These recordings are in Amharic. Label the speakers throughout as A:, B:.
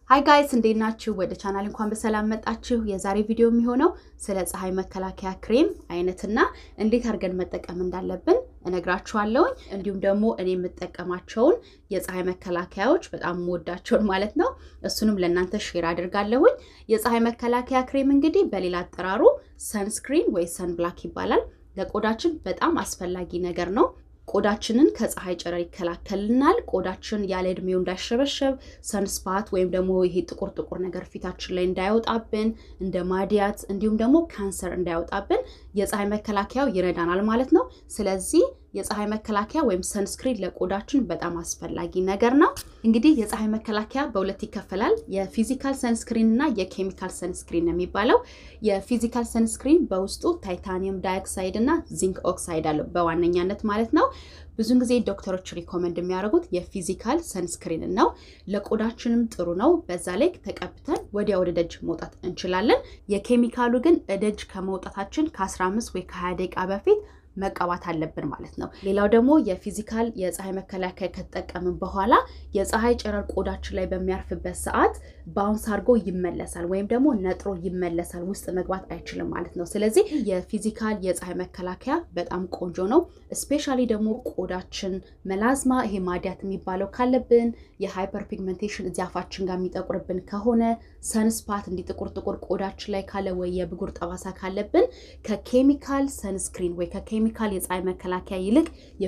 A: ሀይ ጋይስ እንዴት ናችሁ? ወደ ቻናል እንኳን በሰላም መጣችሁ። የዛሬ ቪዲዮ የሚሆነው ስለ ፀሐይ መከላከያ ክሬም አይነትና እንዴት አድርገን መጠቀም እንዳለብን እነግራችኋለሁኝ። እንዲሁም ደግሞ እኔ የምጠቀማቸውን የፀሐይ መከላከያዎች በጣም የምወዳቸውን ማለት ነው፣ እሱንም ለእናንተ ሼር አድርጋለሁኝ። የፀሐይ መከላከያ ክሬም እንግዲህ በሌላ አጠራሩ ሰንስክሪን ወይ ሰንብላክ ይባላል። ለቆዳችን በጣም አስፈላጊ ነገር ነው። ቆዳችንን ከፀሐይ ጨረር ይከላከልናል። ቆዳችን ያለ እድሜው እንዳይሸበሸብ፣ ሰንስፓት ወይም ደግሞ ይሄ ጥቁር ጥቁር ነገር ፊታችን ላይ እንዳይወጣብን፣ እንደ ማዲያት እንዲሁም ደግሞ ካንሰር እንዳይወጣብን የፀሐይ መከላከያው ይረዳናል ማለት ነው። ስለዚህ የፀሐይ መከላከያ ወይም ሰንስክሪን ለቆዳችን በጣም አስፈላጊ ነገር ነው። እንግዲህ የፀሐይ መከላከያ በሁለት ይከፈላል። የፊዚካል ሰንስክሪን እና የኬሚካል ሰንስክሪን ነው የሚባለው። የፊዚካል ሰንስክሪን በውስጡ ታይታኒየም ዳይኦክሳይድ እና ዚንክ ኦክሳይድ አለው በዋነኛነት ማለት ነው። ብዙን ጊዜ ዶክተሮች ሪኮመንድ የሚያደርጉት የፊዚካል ሰንስክሪንን ነው። ለቆዳችንም ጥሩ ነው። በዛ ላይ ተቀብተን ወዲያ ወደ ደጅ መውጣት እንችላለን። የኬሚካሉ ግን ደጅ ከመውጣታችን ከ15 ወይ ከ20 ደቂቃ በፊት መቀባት አለብን ማለት ነው። ሌላው ደግሞ የፊዚካል የፀሐይ መከላከያ ከተጠቀምን በኋላ የፀሐይ ጨረር ቆዳችን ላይ በሚያርፍበት ሰዓት ባውንስ አድርጎ ይመለሳል ወይም ደግሞ ነጥሮ ይመለሳል፣ ውስጥ መግባት አይችልም ማለት ነው። ስለዚህ የፊዚካል የፀሐይ መከላከያ በጣም ቆንጆ ነው። እስፔሻሊ ደግሞ ቆዳችን መላዝማ፣ ይሄ ማዲያት የሚባለው ካለብን፣ የሃይፐር ፒግመንቴሽን እዚህ አፋችን ጋር የሚጠቁርብን ከሆነ፣ ሰንስፓት እንዲህ ጥቁር ጥቁር ቆዳችን ላይ ካለ ወይ የብጉር ጠባሳ ካለብን ከኬሚካል ሰንስክሪን ወይ ከኬሚካል የፀሐይ መከላከያ ይልቅ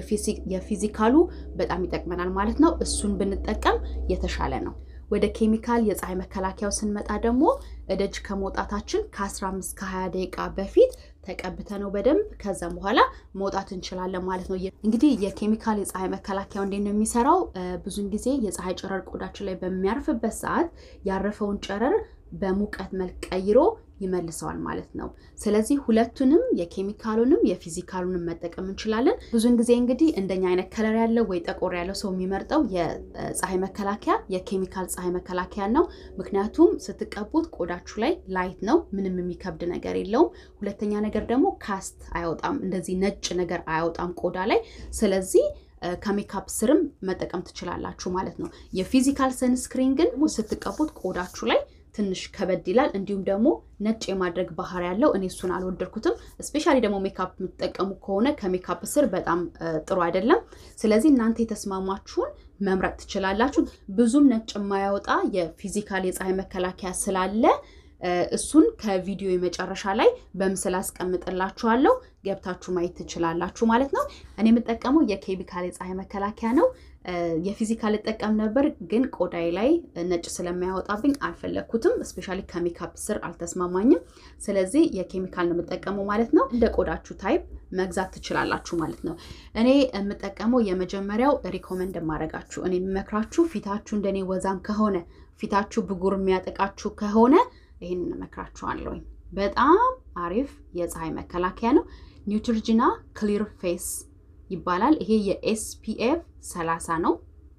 A: የፊዚካሉ በጣም ይጠቅመናል ማለት ነው። እሱን ብንጠቀም የተሻለ ነው። ወደ ኬሚካል የፀሐይ መከላከያው ስንመጣ ደግሞ እደጅ ከመውጣታችን ከ15 ከ20 ደቂቃ በፊት ተቀብተ ነው በደንብ ከዛም በኋላ መውጣት እንችላለን ማለት ነው። እንግዲህ የኬሚካል የፀሐይ መከላከያው እንዴት ነው የሚሰራው? ብዙን ጊዜ የፀሐይ ጨረር ቆዳችን ላይ በሚያርፍበት ሰዓት ያረፈውን ጨረር በሙቀት መልክ ቀይሮ ይመልሰዋል ማለት ነው። ስለዚህ ሁለቱንም የኬሚካሉንም የፊዚካሉንም መጠቀም እንችላለን። ብዙን ጊዜ እንግዲህ እንደኛ አይነት ከለር ያለው ወይ ጠቆር ያለው ሰው የሚመርጠው የፀሐይ መከላከያ የኬሚካል ፀሐይ መከላከያ ነው። ምክንያቱም ስትቀቡት ቆዳችሁ ላይ ላይት ነው፣ ምንም የሚከብድ ነገር የለውም። ሁለተኛ ነገር ደግሞ ካስት አያወጣም፣ እንደዚህ ነጭ ነገር አያወጣም ቆዳ ላይ ስለዚህ ከሜካፕ ስርም መጠቀም ትችላላችሁ ማለት ነው። የፊዚካል ሰንስክሪን ግን ስትቀቡት ቆዳችሁ ላይ ትንሽ ከበድ ይላል። እንዲሁም ደግሞ ነጭ የማድረግ ባህሪ ያለው እኔ እሱን አልወደድኩትም። እስፔሻሊ ደግሞ ሜካፕ የምትጠቀሙ ከሆነ ከሜካፕ ስር በጣም ጥሩ አይደለም። ስለዚህ እናንተ የተስማማችሁን መምረጥ ትችላላችሁ። ብዙም ነጭ የማያወጣ የፊዚካል የፀሐይ መከላከያ ስላለ እሱን ከቪዲዮ የመጨረሻ ላይ በምስል አስቀምጥላችኋለሁ ገብታችሁ ማየት ትችላላችሁ ማለት ነው። እኔ የምጠቀመው የኬሚካል የፀሐይ መከላከያ ነው። የፊዚካል እጠቀም ነበር፣ ግን ቆዳዬ ላይ ነጭ ስለማያወጣብኝ አልፈለግኩትም። እስፔሻሊ ከሜካፕ ስር አልተስማማኝም። ስለዚህ የኬሚካል ነው የምጠቀመው ማለት ነው። እንደ ቆዳችሁ ታይፕ መግዛት ትችላላችሁ ማለት ነው። እኔ የምጠቀመው የመጀመሪያው ሪኮመንድ የማደርጋችሁ እኔ የምመክራችሁ ፊታችሁ እንደኔ ወዛም ከሆነ ፊታችሁ ብጉር የሚያጠቃችሁ ከሆነ ይህን እመክራችኋለሁኝ። በጣም አሪፍ የፀሐይ መከላከያ ነው። ኒውትሪጂና ክሊር ፌስ ይባላል። ይሄ የኤስፒኤፍ 30 ነው።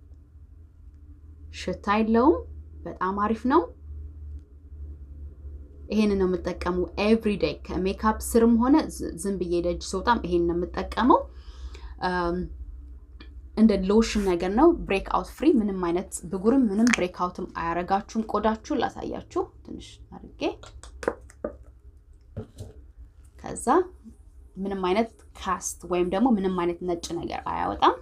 A: ሽታ የለውም። በጣም አሪፍ ነው። ይሄንን ነው የምጠቀመው ኤቭሪዴይ ከሜካፕ ስርም ሆነ ዝም ብዬ ደጅ ስወጣም ይሄን ነው የምጠቀመው። እንደ ሎሽን ነገር ነው። ብሬክ አውት ፍሪ፣ ምንም አይነት ብጉርም ምንም ብሬክ አውትም አያረጋችሁም። ቆዳችሁን ላሳያችሁ ትንሽ አድርጌ ከዛ ምንም አይነት ካስት ወይም ደግሞ ምንም አይነት ነጭ ነገር አያወጣም።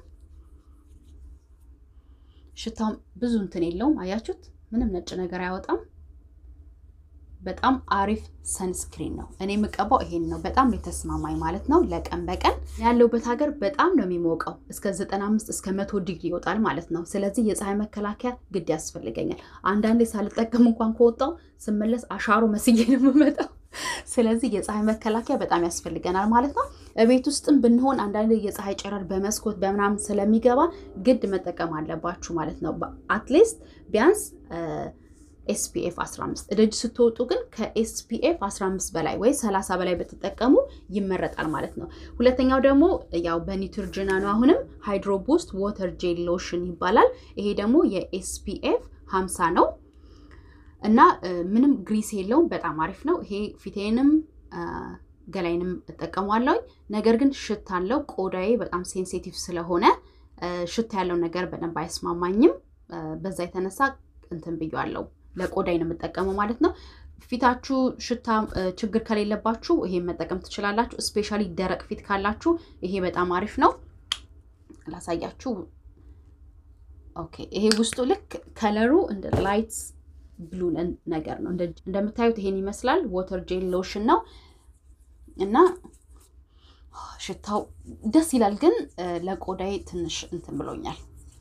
A: ሽታው ብዙ እንትን የለውም። አያችሁት? ምንም ነጭ ነገር አያወጣም። በጣም አሪፍ ሰንስክሪን ነው። እኔ የምቀባው ይሄን ነው። በጣም የተስማማኝ ማለት ነው። ለቀን በቀን ያለውበት ሀገር በጣም ነው የሚሞቀው። እስከ 95 እስከ መቶ ዲግሪ ይወጣል ማለት ነው። ስለዚህ የፀሐይ መከላከያ ግድ ያስፈልገኛል። አንዳንዴ ሳልጠቀም እንኳን ከወጣው ስመለስ አሻሮ መስዬ ነው የምመጣው። ስለዚህ የፀሐይ መከላከያ በጣም ያስፈልገናል ማለት ነው። ቤት ውስጥም ብንሆን አንዳንድ የፀሐይ ጨረር በመስኮት በምናምን ስለሚገባ ግድ መጠቀም አለባችሁ ማለት ነው። አትሊስት ቢያንስ ኤስፒኤፍ 15 ደጅ ስትወጡ ግን ከኤስፒኤፍ 15 በላይ ወይ 30 በላይ በተጠቀሙ ይመረጣል ማለት ነው። ሁለተኛው ደግሞ ያው በኒውትሪጂና ነው። አሁንም ሃይድሮ ቡስት ዋተር ጄል ሎሽን ይባላል። ይሄ ደግሞ የኤስፒኤፍ 50 ነው እና ምንም ግሪስ የለውም። በጣም አሪፍ ነው። ይሄ ፊቴንም ገላይንም እጠቀሟለሁኝ። ነገር ግን ሽታ አለው። ቆዳዬ በጣም ሴንሲቲቭ ስለሆነ ሽታ ያለው ነገር በደንብ አይስማማኝም። በዛ የተነሳ እንትን ብያለሁ ለቆዳይ ነው የምጠቀመው ማለት ነው። ፊታችሁ ሽታ ችግር ከሌለባችሁ ይሄን መጠቀም ትችላላችሁ። እስፔሻሊ ደረቅ ፊት ካላችሁ ይሄ በጣም አሪፍ ነው። ላሳያችሁ። ኦኬ ይሄ ውስጡ ልክ ከለሩ እንደ ላይት ብሉ ነገር ነው። እንደምታዩት ይሄን ይመስላል። ወተር ጄል ሎሽን ነው እና ሽታው ደስ ይላል፣ ግን ለቆዳዬ ትንሽ እንትን ብሎኛል።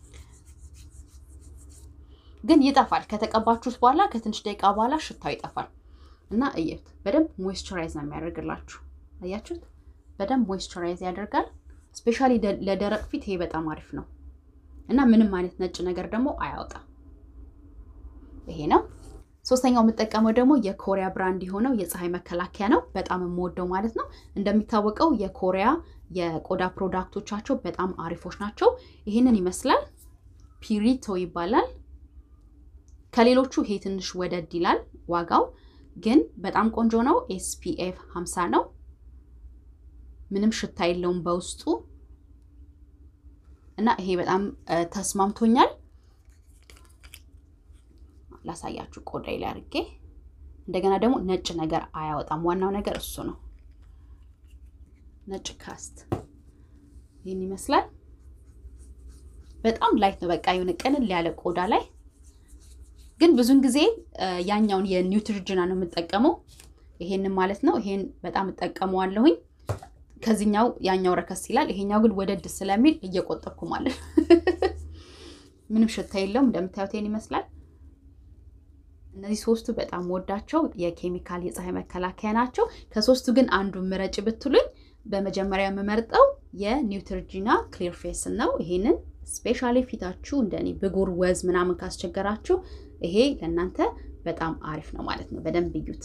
A: ግን ይጠፋል። ከተቀባችሁት በኋላ ከትንሽ ደቂቃ በኋላ ሽታው ይጠፋል እና እየት በደንብ ሞይስቸራይዝ ነው የሚያደርግላችሁ። አያችሁት? በደንብ ሞይስቸራይዝ ያደርጋል። ስፔሻሊ ለደረቅ ፊት ይሄ በጣም አሪፍ ነው እና ምንም አይነት ነጭ ነገር ደግሞ አያወጣም። ይሄ ነው። ሶስተኛው የምጠቀመው ደግሞ የኮሪያ ብራንድ የሆነው የፀሐይ መከላከያ ነው። በጣም የምወደው ማለት ነው። እንደሚታወቀው የኮሪያ የቆዳ ፕሮዳክቶቻቸው በጣም አሪፎች ናቸው። ይህንን ይመስላል። ፒሪቶ ይባላል። ከሌሎቹ ይሄ ትንሽ ወደድ ይላል ዋጋው፣ ግን በጣም ቆንጆ ነው። ኤስፒኤፍ 50 ነው። ምንም ሽታ የለውም በውስጡ እና ይሄ በጣም ተስማምቶኛል። ላሳያችሁ ቆዳይ ላይ አድርጌ። እንደገና ደግሞ ነጭ ነገር አያወጣም። ዋናው ነገር እሱ ነው። ነጭ ካስት ይህን ይመስላል። በጣም ላይት ነው። በቃ የሆነ ቅልል ያለ ቆዳ ላይ ግን ብዙን ጊዜ ያኛውን የኒውትሪጅና ነው የምጠቀመው። ይሄንን ማለት ነው። ይሄን በጣም እጠቀመዋለሁኝ። ከዚህኛው ያኛው ረከስ ይላል። ይሄኛው ግን ወደድ ስለሚል እየቆጠብኩ ማለት ምንም ሽታ የለውም። እንደምታዩት ይሄን ይመስላል። እነዚህ ሶስቱ በጣም ወዳቸው የኬሚካል የፀሐይ መከላከያ ናቸው። ከሶስቱ ግን አንዱ ምረጭ ብትሉኝ በመጀመሪያ የምመርጠው የኒውትሪጂና ክሊር ፌስን ነው። ይሄንን ስፔሻሊ ፊታችሁ እንደኔ ብጉር፣ ወዝ ምናምን ካስቸገራችሁ ይሄ ለእናንተ በጣም አሪፍ ነው ማለት ነው። በደንብ እዩት።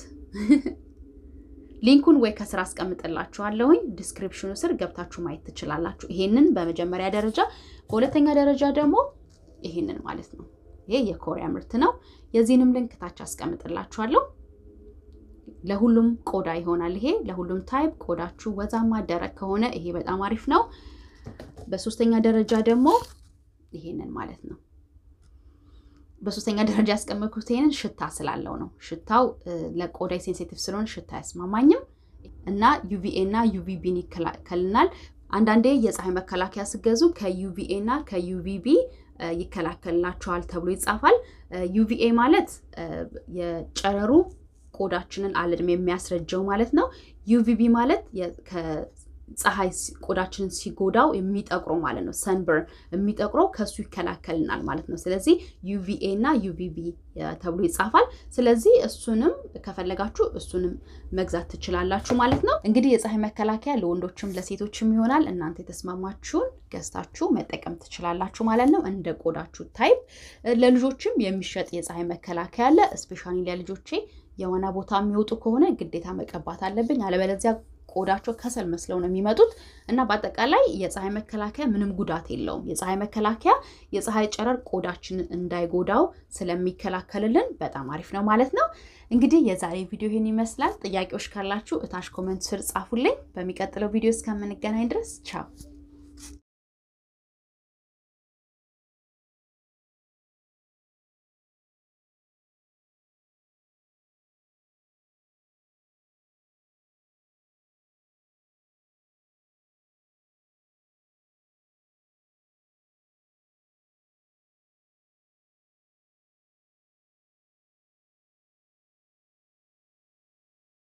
A: ሊንኩን ወይ ከስራ አስቀምጥላችኋለሁኝ ዲስክሪፕሽኑ ስር ገብታችሁ ማየት ትችላላችሁ። ይሄንን በመጀመሪያ ደረጃ፣ በሁለተኛ ደረጃ ደግሞ ይሄንን ማለት ነው። ይሄ የኮሪያ ምርት ነው። የዚህንም ሊንክ ታች አስቀምጥላችኋለሁ። ለሁሉም ቆዳ ይሆናል። ይሄ ለሁሉም ታይፕ ቆዳችሁ ወዛማ ደረቅ ከሆነ ይሄ በጣም አሪፍ ነው። በሶስተኛ ደረጃ ደግሞ ይሄንን ማለት ነው። በሶስተኛ ደረጃ ያስቀመጥኩት ይሄንን ሽታ ስላለው ነው። ሽታው ለቆዳ ሴንሲቲቭ ስለሆነ ሽታ አያስማማኝም እና ዩቪኤ እና ዩቪቢን ይከላከልናል። አንዳንዴ የፀሐይ መከላከያ ስገዙ ከዩቪኤ እና ከዩቪቢ ይከላከልላቸዋል ተብሎ ይጻፋል። ዩቪኤ ማለት የጨረሩ ቆዳችንን አለድሜ የሚያስረጀው ማለት ነው። ዩቪቢ ማለት ፀሐይ ቆዳችንን ሲጎዳው የሚጠቁረው ማለት ነው። ሰንበርን የሚጠቁረው ከሱ ይከላከልናል ማለት ነው። ስለዚህ ዩቪኤ እና ዩቪቢ ተብሎ ይጻፋል። ስለዚህ እሱንም ከፈለጋችሁ እሱንም መግዛት ትችላላችሁ ማለት ነው። እንግዲህ የፀሐይ መከላከያ ለወንዶችም ለሴቶችም ይሆናል። እናንተ የተስማማችሁን ገዝታችሁ መጠቀም ትችላላችሁ ማለት ነው። እንደ ቆዳችሁ ታይፕ። ለልጆችም የሚሸጥ የፀሐይ መከላከያ አለ። እስፔሻሊ ለልጆቼ የሆነ ቦታ የሚወጡ ከሆነ ግዴታ መቀባት አለብኝ አለበለዚያ ቆዳቸው ከሰል መስለው ነው የሚመጡት እና በአጠቃላይ የፀሐይ መከላከያ ምንም ጉዳት የለውም። የፀሐይ መከላከያ የፀሐይ ጨረር ቆዳችንን እንዳይጎዳው ስለሚከላከልልን በጣም አሪፍ ነው ማለት ነው። እንግዲህ የዛሬ ቪዲዮ ይህን ይመስላል። ጥያቄዎች ካላችሁ እታች ኮመንት ስር ጻፉልኝ። በሚቀጥለው ቪዲዮ እስከምንገናኝ ድረስ ቻው።